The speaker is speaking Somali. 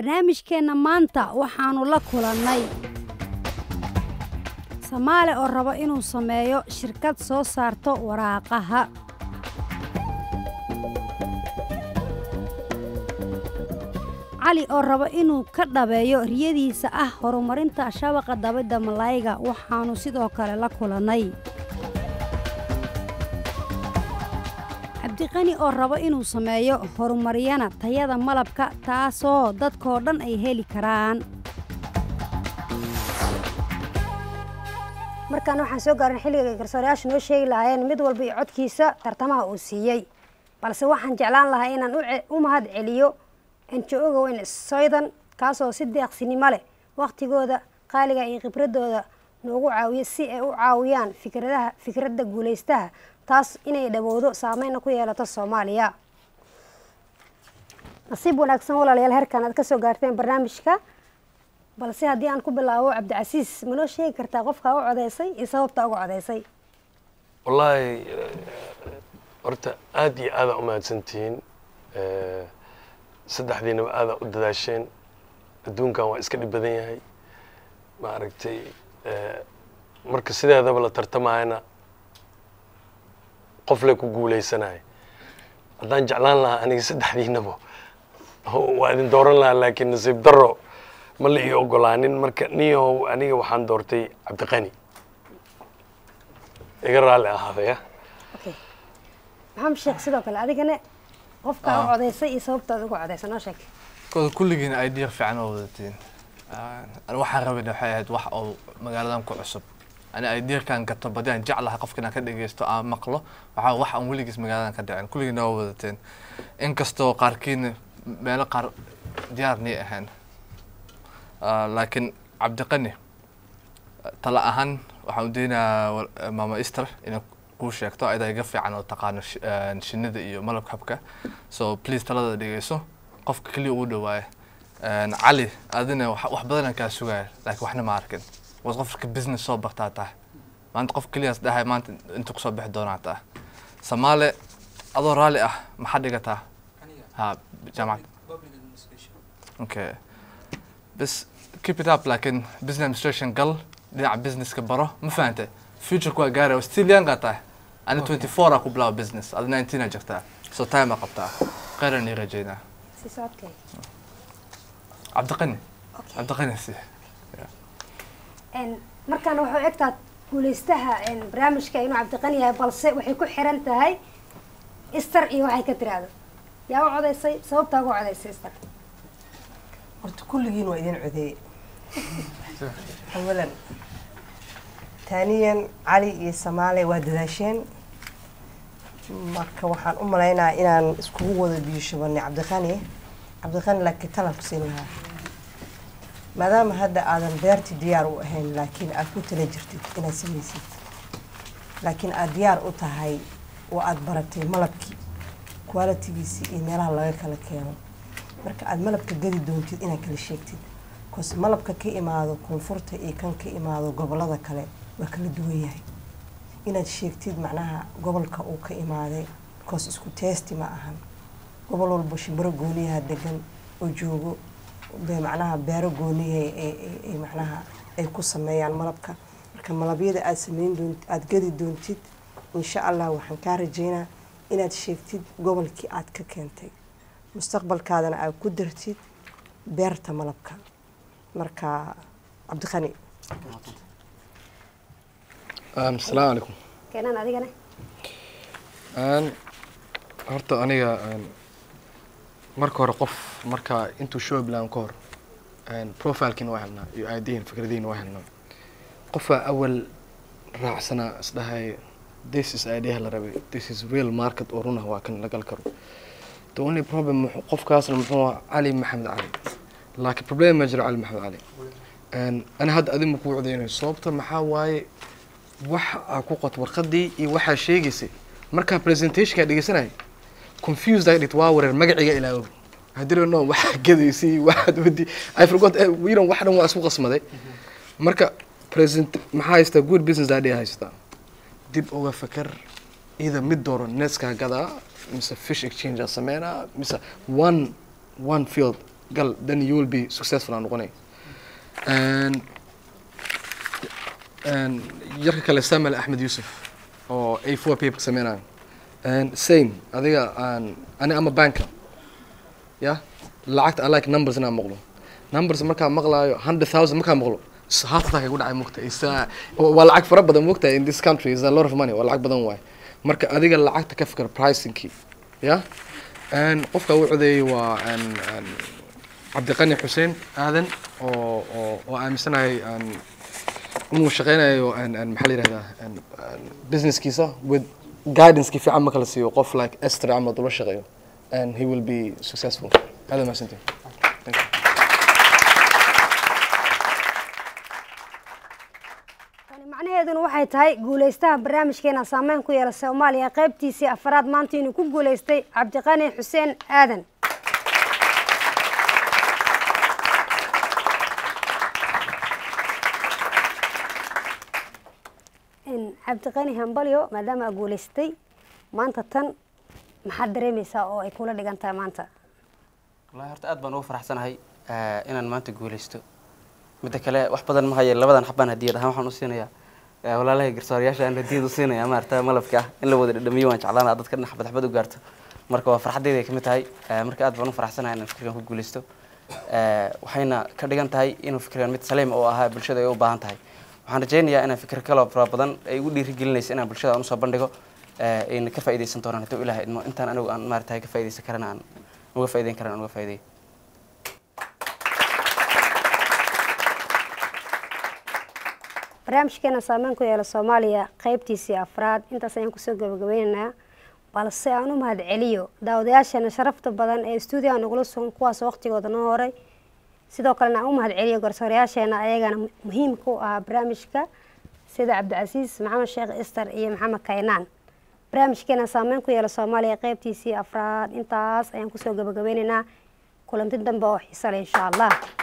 barnaamijkeenna maanta waxaannu la kulannay samaale oo raba inuu sameeyo shirkad soo saarto waraaqaha cali oo raba inuu ka dhabeeyo riyadiisa ah horumarinta shabaqa dabidda malayga waxaannu sidoo kale la kulannay cabdiqani oo raba inuu sameeyo horumaryana tayada malabka taasoo dadkoo dhan ay heli karaan markaan waxaan soo gaarin xilliga garsoorayaashu noo sheegi lahaayeen mid walba iyo codkiisa tartamaha uu siiyey balse waxaan jeclaan lahaa inaan u mahad celiyo enjo-oga weyn soydan kaasoo si deeqsinimo leh wakhtigooda qaaliga iyo khibradooda noogu caawiya si ay u caawiyaan fikradaha fikradda guulaystaha taas inay dhawowdo saameyna ku yeelato soomaaliya nasiib wanaagsan walaalayaal herkan aad ka soo gaarteen barnaamijka balse haddii aan ku bilaabo cabdicasiis manoo sheegi kartaa qofkaa u codeysay iyo sababta uga codeysay wallaahi horta aada iyo aadaa umahadsantihiin saddexdiinaba aadaa u dadaasheen adduunkan waa iska dhib badan yahay maaragtay marka sideedaba la tartamayana qof le ku guulaysanaya haddaan jeclaan lahaa aniga saddexdiinaba waa idin dooran lahaa laakiin nasiib daro ma la ii ogolaanin marka niyahow aniga waxaan doortay cabdiqani iga raalli ahaadaya maxamed sheekh sidoo kale adigana qofkaa u codeysay iyo sababtaad uga codeysay noo sheeg kooda kulligiin idea fiican oo wadatiin ani waxaan rabayna waxay ahayd wax oo magaaladan ku cusub ani ideakan gato badi aan jeclahay qofka inaan ka dhegeysto aan maqlo waxaa wax aan weligiis magaaladan ka dhicin kulligiina waa wadateen inkastoo qaarkiina meelo qaar diyaarnii ahayn laakiin cabdiqani tala ahaan waxaan u daynayaa maama easter inay kuu sheegto ayada iga fiican oo taqaano shinida iyo malabka habka so please talada dhegeyso qofka keliya ugu dhawaaya cali adina wax badanaan kaa sugaya laakiin waxna ma arkin was qofka business soo bartaa tahay maanta qof keliyaas dhahay maanta inta kusoo bixi doonaa tahay samaale adoo raalli ah maxaa dhigataa ha jaamacad okay bas keep it up laakiin business administration gal dhinaca businesska baro ma fahantay future waa gaaraya still young aa tahay ani twenty four aa ku bilaaba business adi nineteen aa jirtaa so time aa qabtaa khayran ii rajeynaa cabdiqani cabdiqani si markaan waxay egtaa guulaystaha barnaamijka inuu cabdiqani yahay balse waxay ku xiran tahay ister iyo waxay ka tiraahdo yaa u codeysay sababtaa uga codeysay ister horta kulligiin waa idin codeeye awalan taaniyan cali iyo samaale waa dadaasheen marka waxaan u malaynayaa inaan iskugu wada biyo shubanay cabdiqani cabdiqani laakiin talan ku siin lahaa maadaama hadda aadan beerti diyaar u ahayn laakiin aad ku tala jirtid inaad samaysid laakiin aad diyaar u tahay oo aada baratay malabkii qualitigiisii iyo meelaha laga kala keeno marka aada malabka gadi doontid inaad kala sheegtid bcause malabka ka imaado koonfurta iyo kan ka imaado gobolada kale waa kala duwan yahay inaad sheegtid macnaha gobolka uu ka imaaday bcause isku teesti ma ahan gobol walba shimbiro gooniyaha degan oo joogo bay macnaha beero gooniyaha ay macnaha ay ku sameeyaan malabka marka malabyada aada sameyn doont aada gadi doontid insha allah waxaan kaa rajeynaa inaad sheegtid gobolkii aada ka keentay mustaqbalkaadana aad ku dartid beerta malabka marka cabdiqani asalaamu calaykum keenan adigana horta aniga marka hore qof marka intuu show bilaan ka hor profilkiina waa helnaa iyo aadihin fikradiina waa helnaa qofaa awal raacsanaa isdhahay this is idea la rabay this is real market oo runah waa kan lagal karo the only problem qofkaasna muxuu cali maxamed cali laakiin problem ma jiro cali maxamed cali ani hadda adima kuu codeynayo sababta maxaa waaye waxa aa ku qot warqadii iyo waxaa sheegaysay markaa presentationkaa dhegeysanaya confused aa dhit waa wareer magaciga ilaawo hadii no waxaa gadaysay waxaad wadi i forgot you know wax dhan waa isku qasmaday marka present maxaa haystaa good business idea haystaa dib uga fakar ida mid dooro neskaa gadaa mise fish exchange aa sameynaa mise one one field gal then you will be successful aan noqonay And- and yarka kale samuel axmed yusuf oo a four paper sameynayo And same adiga aan ani ama banka ya lacagta i like numbers inaan maqlo numbers markaa maqlaayo hundred thousand markaa maqlo s- heart attack ay ku dhacay mugta It's, uh, waa lacag fara badan mugta in this country is a lot of money waa lacag badan waay marka adiga lacagta ka fikir pricingkii ya And qofka u codeeyey waa and- and cabdiqani xuseen aadan oo oo oo aaminsanahay aan inuu shaqeynayo and- and maxaa la yihahdaa and- and businesskiisa with guidanceki fiican marka la siiyo qof like Esther camal ula shaqeeyo and he will be successful aad mahadsantihin Thank you. tani macnaheeduna waxay tahay guulaystaha barnaamijkeena saameyn ku yeela soomaaliya qaybtiisii afaraad maanta inuu ku guulaystay cabdiqani xuseen aadan In cabdiqani hambalyo maadaama aa guulaystay maanta tan maxaad dareemaysaa oo ay kula dhigan tahay maanta wallahi horta aad baan ugu faraxsanahay eh, inaan maanta guulaysto midda kale wax badan ma haye labadan xabaan hadiyad ahaan waxaan u siinayaa eh, walaalahay garsoorayaasha aan hadiyad u siinaya maarata malabka ah in la wada dhadhamiyo waan jeclaanaa dadka dhan xabad xabad u gaarto marka waa farxaddayda ay kamid tahay eh, marka aad baan u faraxsanahay inaan fikirkan ku guulaysto Eh, waxayna ka dhigan tahay inuu fikirkan mid saliim oo ahaa bulshada ay u baahan tahay waxaan rajaynayaa inaan fikir kaloo fara badan ay igu dhiirigelinaysa inaan bulshada aan usoo bandhigo eh, ayna ka faa'iidaysan doonaan hadduu ilaah idmo intaan anigu aan maarata ka faa'iidaysan karana aan uga faa'iidayn karana aan uga faa'iidayo barnaamijkeena saameyn ku yeela soomaaliya qaybtiisii afraad intaas ayaan kusoo gabagabeynaynaa balse aan u mahad celiyo daawadayaasheena sharafta badan ee stuudiyaha nagula sugan kuwaas waqtigooda noo horay sidoo kalena aan u mahad celiyo garsoorayaasheena ayagana mu- muhiimka u ahaa barnaamijka sida cabdicasiis maxamed sheekh ister iyo maxamed kaynaan barnaamijkeena saameyn ku yeela soomaaliya qaybtiisii afraad intaas ayaan kusoo gabagabeynaynaa kulanti dambe oo xiisa leh insha allah